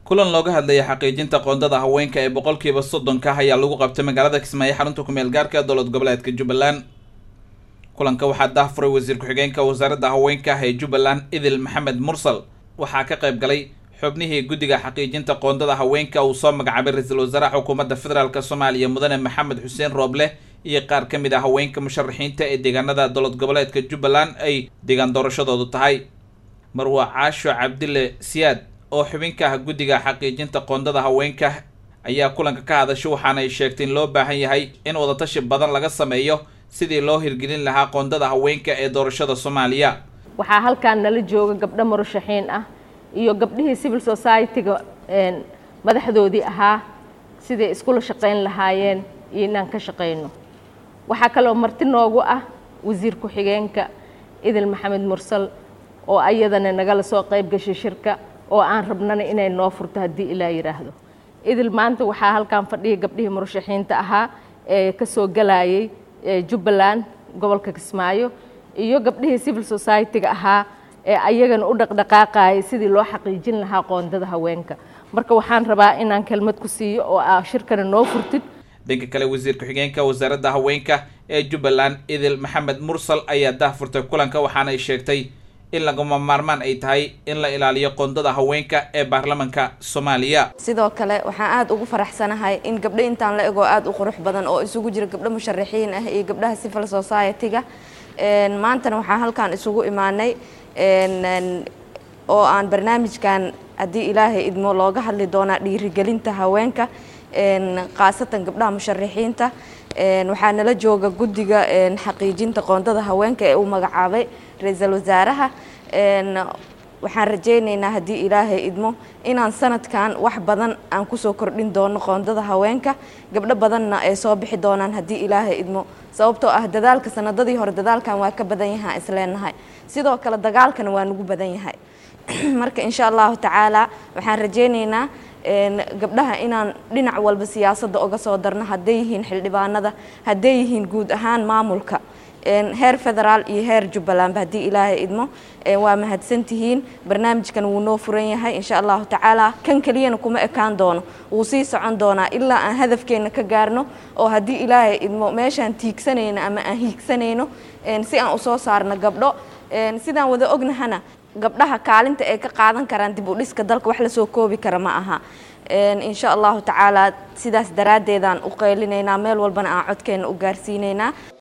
kulan looga hadlaya xaqiijinta qoondada haweenka ee boqolkiiba soddonka ayaa lagu qabtay magaalada kismaayo xarunta kumeel gaarka dowlad goboleedka jubbaland kulanka waxaa daahfuray wasiir ku-xigeenka wasaaradda haweenka ee jubbaland idil maxamed mursal waxaa ka qayb galay xubnihii guddiga xaqiijinta qoondada haweenka uu soo magacaabay ra-iisul wasaaraha xukuumadda federaalk soomaaliya mudane maxamed xuseen rooble iyo qaar ka mid ah haweenka musharaxiinta ee deegaanada dowlad goboleedka jubbaland ay deegaan doorashadoodu tahay marwa caasho cabdile siyaad oo xubinka ah guddiga xaqiijinta qoondada haweenka ayaa kulanka ka hadashay waxaana ay sheegtay in loo baahan yahay in wadatashi badan laga sameeyo sidii loo hirgelin lahaa qoondada haweenka ee doorashada soomaaliya waxaa halkaan nala jooga gabdho murashaxiin ah iyo gabdhihii civil society-ga madaxdoodii ahaa siday iskula shaqayn lahaayeen iyo inaan ka shaqayno waxaa kaloo marti noogu ah wasiir ku-xigeenka idil maxamed mursal oo ayadana nagala soo qayb gashay shirka oo aan rabnana inay noo furto haddii ilaa yidhaahdo idil maanta waxaa halkaan fadhiya gabdhihii murashaxiinta ahaa ee ka soo galayay jubbaland gobolka kismaayo iyo gabdhihii civil society-ga ahaa ee ayagana u dhaqdhaqaaqayay sidii loo xaqiijin lahaa qoondada haweenka marka waxaan rabaa inaan kelmad ku siiyo oo aa shirkana noo furtid dhanka kale wasiir ku-xigeenka wasaaradda haweenka ee jubbaland idil maxamed mursal ayaa daahfurtay kulanka waxaana ay sheegtay in lagama maarmaan ay tahay in la ilaaliyo qoondada haweenka ee baarlamanka soomaaliya sidoo kale waxaan aada ugu faraxsanahay in gabdho intaan la egoo aada u qurux badan oo isugu jira gabdho musharaxiin ah iyo gabdhaha civil society-ga maantana waxaan halkaan isugu imaanay oo aan barnaamijkan haddii ilaahay idmo looga hadli doonaa dhiirigelinta haweenka khaasatan gabdhaha musharaxiinta waxaa nala jooga guddiga xaqiijinta qoondada haweenka ee uu magacaabay ra-iisul wasaaraha waxaan rajaynaynaa haddii ilaahay idmo inaan sanadkan wax badan aan kusoo kordhin doono qoondada haweenka gabdho badanna ay soo bixi doonaan haddii ilaahay idmo sababtoo ah dadaalka sanadadii hore dadaalkan waa ka badan yahaa isleenahay sidoo kale dagaalkana waa nagu badan yahay marka insha allahu tacaala waxaan rajaynaynaa gabdhaha inaan dhinac walba siyaasadda uga soo darno hadday yihiin xildhibaanada hadday yihiin guud ahaan maamulka heer federaal iyo heer jubbalandba haddii ilaahay idmo waa mahadsantihiin barnaamijkan wuu noo furan yahay insha allahu tacaala kan keliyana kuma ekaan doono wuu sii socon doonaa ilaa aan hadafkeenna ka gaarno oo haddii ilaahay idmo meeshaan tiigsanayno ama aan hiigsanayno si aan usoo saarno gabdho sidaan wada ognahana gabdhaha kaalinta ay ka qaadan karaan dib u dhiska dalka wax lasoo koobi kara ma aha insha allahu tacaala sidaas daraaddeedaan u qeylinaynaa meel walbana aan codkeena u gaarsiinaynaa